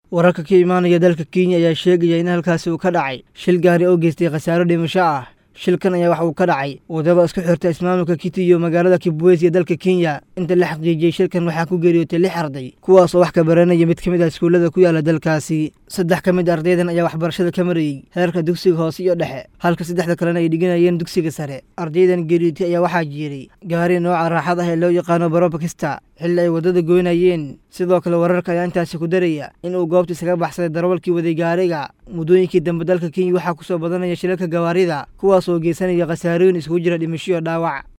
wararka ka imaanaya dalka kenya ayaa sheegaya in halkaasi uu ka dhacay shil gaari oo geystay khasaaro dhimasho ah shilkan ayaa waxa uu ka dhacay wadada isku xirta ismaamulka kiti iyo magaalada kibwezi ee dalka kenya inta la xaqiijiyey shilkan waxaa ku geeriyootay lix arday kuwaas oo wax ka baranaya mid ka mid ah iskuullada ku yaala dalkaasi saddex ka mid a ardaydan ayaa waxbarashada ka marayey heerka dugsiga hoose iyo dhexe halka saddexda kalena ay dhiganayeen dugsiga sare ardaydan geeriyootay ayaa waxaa jiiray gaari nooca raaxad ah ee loo yaqaano barobakista xilli ay waddada goynayeen sidoo kale wararka ayaa intaasi ku daraya in uu goobta isaga baxsaday darawalkii waday gaariga muddooyinkii dambe dalka kenya waxaa ku soo badanaya shilalka gawaarida kuwaas oo geysanaya khasaarooyin isugu jira dhimasho iyo dhaawac